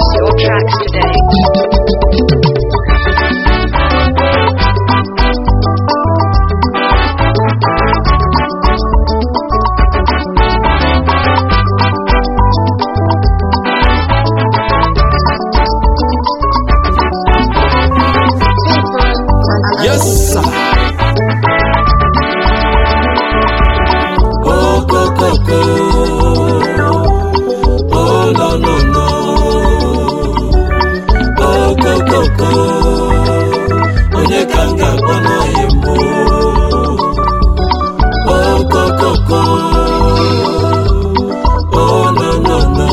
Purchase your tracks today. Yes, sir. Oh, go, go, go. Oh, no, no, no. Oh, go, go, go. Onye ka m ga-akpọ n'ọhịa mbụ? Oh, go, go, go. Oh, no, no, no.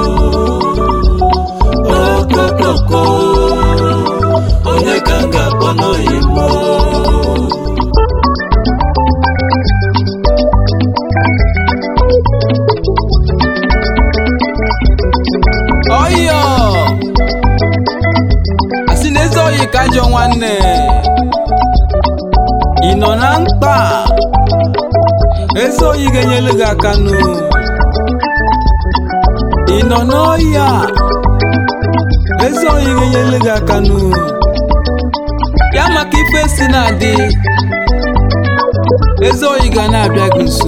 Oh, go, go, go. Onye ka m ga-akpọ n'ọhịa mbụ? ọyọ asị na eze oyi ka ajọ nwanne ị nọ na mkpa eze oyi ga-enyelu gị aka nụ ị nọ n'ọhịa eze oyi ga-enyelu gị aka nụ ya maka ife si na-adị eze oyi ga na-abịa gị nso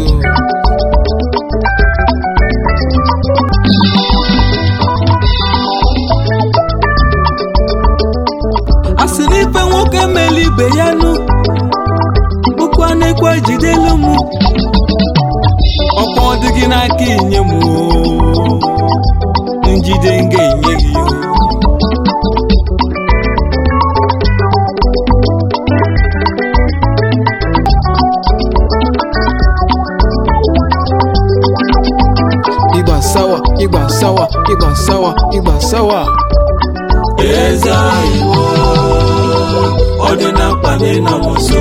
a sị na ife nwoke mele ibe ya nụ bụkwa na-ekwe jidelu m ọkwa ọ dị gị n'aka inye m oo. njide m ga-enye gị o. ịgba sawa ịgba sawa ịgba sawa ịgba sawa eze iwo ọ dị na mkpa na ịnọ m nso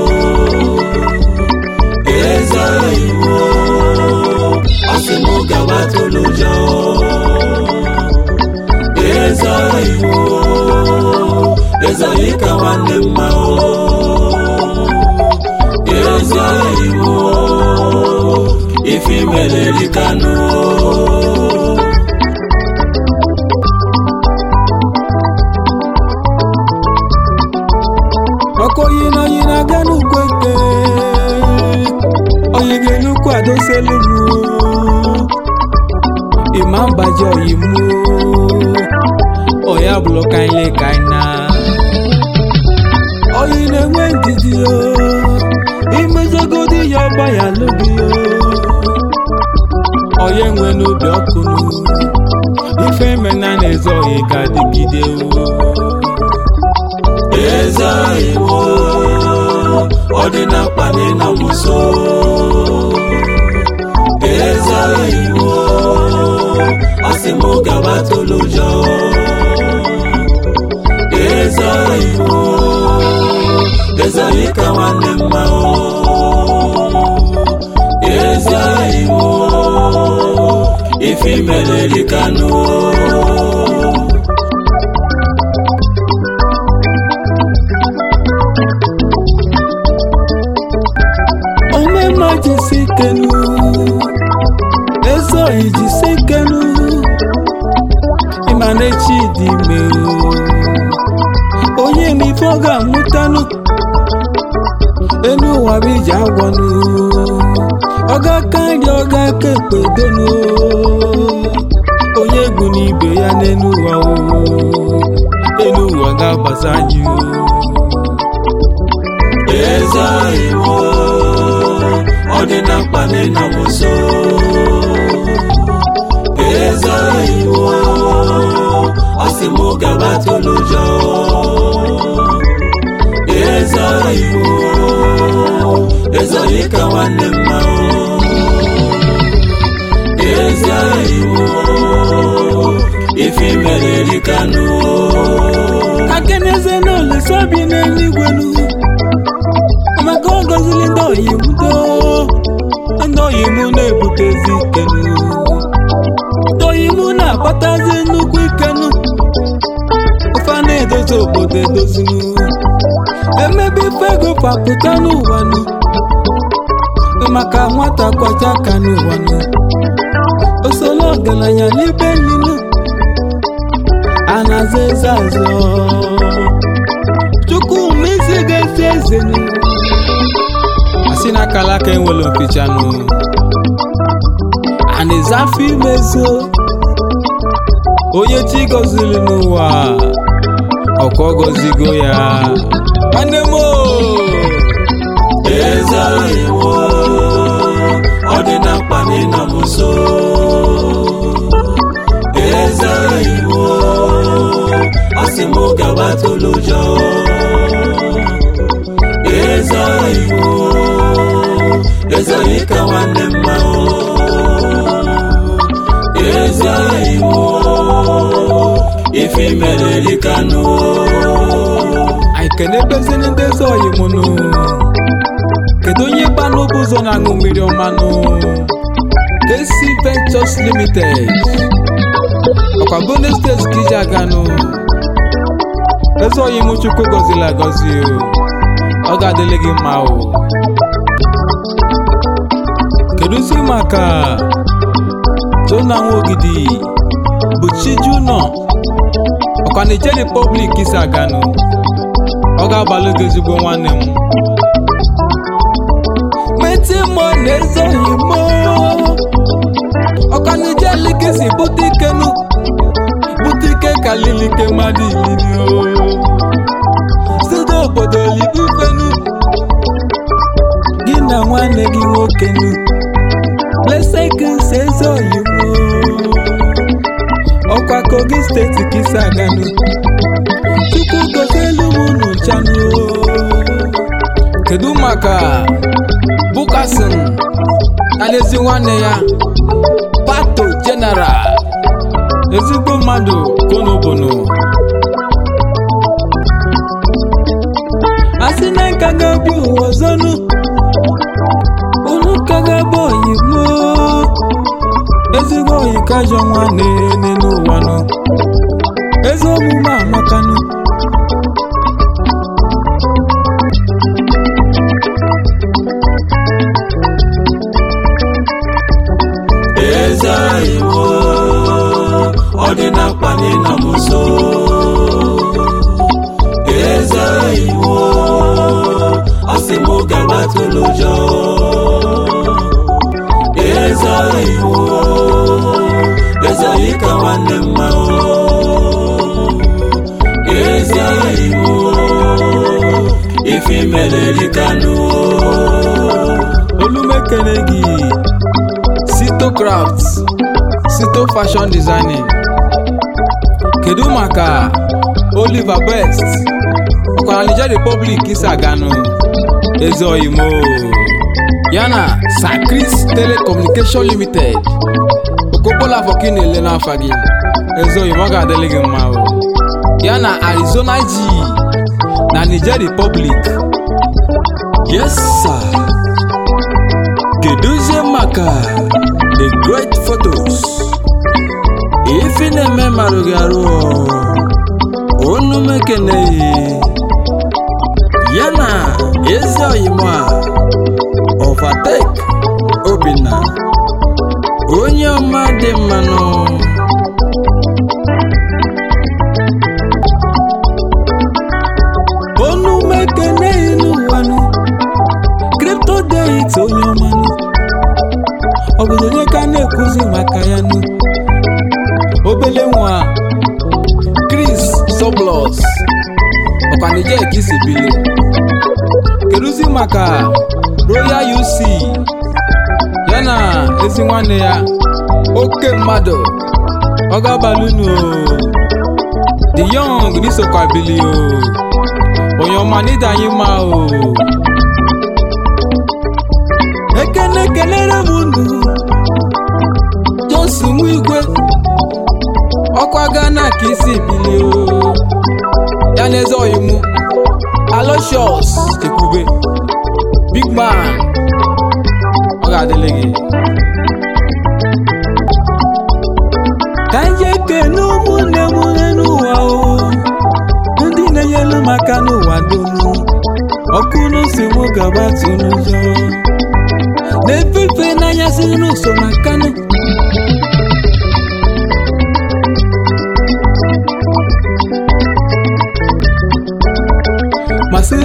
eze iwo ọ sị m gaba tụlụ ụjọ eze iwo eze anyị ka nwanne mma o eze iwo ife imere rikanụ ọkọ oyi na oyi na-aga n'ugwu eke oyi ga-enukwu adoselu m ịma mbaji oyi m oya bụrụ kaile kaina oyi na-enwe ndidi o imezogodi ya ọgba ya n'obi o oyi enwe n'obi ọkụ nụ ife mena na-eze oyi ga-adịgide o eze iwo ọ dị na mkpa na ịnọ m nso eze iwo ọ sị m gaba tụlụ ụjọ eze iwo eze anyị ka nwanne mma o eze iwo ife imere rikanụ omema jisi kenu eze oyi jisi kenu ịma na echi dị ime o. onye ma ife ọ ga-amụtanụ enu ụwa bụ iji agwọnụ ọ ga-aka nri ọ ga-aka ekpe donu onye egwu n'ibe ya n'enu ụwa o enu ụwa ga-agbaza anyị o eze iwo ọ dị na mkpa na ịnọ m nso eze iwo ọ sị m gaba tụlụ ụjọ eze iwo eze onye ka nwanne mma o eze iwo ife imere rikanụ akeneze n'olesa bi n'eluigwe nu maka ọ gọziri ndị oyi m do ndị oyi m na-ebutezi ikenu ndị oyi m na-akpatazi nnukwu ikenu ofe a na-edozi obodo edozinu emebe ife ego papụta n'ụwa nu maka nwata kwacha aka n'ụwa nu osoro ọgaranya n'ibe ninu a na-aza eze azọ chukwuma isi ga-esi ezenu asị na akala aka enwere mpichanụ a na-eze afọ imezo onye chi gọziri n'ụwa ọkọ gọzigo ya nwanne m o! eze iwo ọ dị na mkpa na ịnọ m nso eze iwo ọ sị m gabatụla ụjọ eze iwo eze onye ka nwanne mma o eze iwo ife mere rikanụ anyị kenebezini ndị eze oyi m nụ kedu onye gba n'obu ụzọ na-aṅụ mmiri ọmanụ KC Ventures Limited ọkwa Benue steeti ka iji aganụ eze oyi m chukwu gọziri agọzi o ọ ga-adịrị gị mma o kedụzi maka tona nwogidi bụ Chijunọ ọkwa Niger Republic isi aganụ ọ ga-abalị gị ezigbo nwanne m meti mọ na-ezoghị mọ ọkanije likisi bute ikenu bute ike kalilike mmadụ iliri o site obodo libufenu gị na nwanne gị nwoke nu lesekisi ezoghị mọ ọkwa kogi steeti ka isi aganụ chukwu gozelu m unu nchanụ kedu maka bukasin na n'ezi nwanne ya pato jeneral ezigbo mmadụ konobono asị na nka ga-ebi ụwa ọzọnụ unu ka ga-abụ oyimo ezigbo oyi ka ajọ nwanne n'ụwa nụ ezi omume amakanụ eze iwo ọ dị na mkpa na ịnọ m nso eze iwo ọ sị m gabatụla ụjọ eze iwo eze onye ka nwanne mma o eze iwo ife mere rikanụ olumekene gị sito crafts sito fashion designing kedu maka oliver best ọkwara niger republic isi aganụ eze oyimo yana sacris telecommunication limited okopola afọka ị na-ele n'afa gị eze oyimo ọ ga-adịrị gị mma o yana arizona g na niger republic Yes, sir. Keduzie maka the great photos. Ifi na-eme marụ gị arụ unu mekeneghị ya na ezi oyimo a overtake Obinna onye ọma dị mmanụ onumekene n'ụwanụ kripto deit onye ọmanụ obodo onye ka na-ekwuzi maka ya nụ obele nwa chris soblos ọkwanije ka isi bili keduzi maka royal uc ya na ezi nwanne ya oke mmadụ ọ ga-abalị unu the young n'isokwa bili o onye ọma n'ịda anyị mma o ekene kelere m unu josi nwa igwe ọkwa gana ka isi bilie o ya na eze oyimu aloshos chekwube big man ọ ga-adịrị gị ka anyị ekene ụmụnne m n'ụwa o ndị na-enyelu m aka n'ụwa donu ọkụ n'osi m gaba n'ụzọ na-efefe n'anya si n'ụsọ makanụ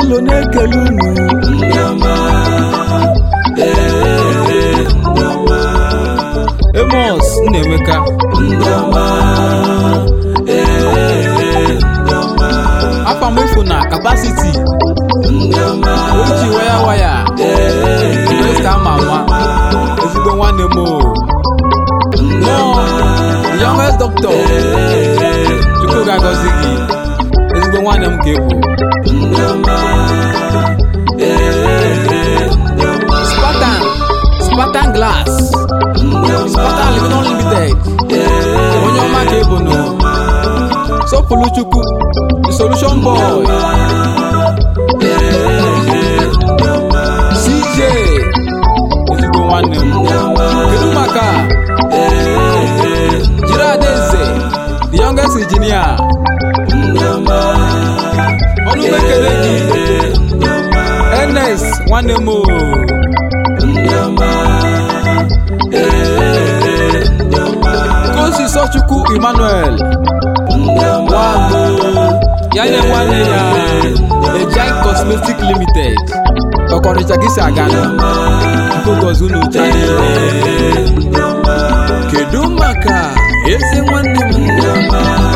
ụlọ na-ekele unu ndị ọma ee ndị ọma emos nnaemeka ndị ọma ee ndị ọma afamefu na kapasiti ndị ọma oji waya waya mesta ama ama ezigbo nwanne m o nọọ the youngest doctor chukwu ga-agọzi gị ezigbo nwanne m ka ebu ndị ọma spartan spartan glass spartan living unlimited onye ọma ka ebu nụ sọpụrụ chukwu the solution boy cj ezigbo nwanne m kedu maka jiri adaeze the youngest engineer ọnụ m ekele gị ns nwanne m o kosi sọchukwu emmanuel nwagbo ya nye nwanne ya ejai cosmetic limited ọkọrịcha gị si aga nụ nke gozi unu cha niile kedu maka ezi nwanne m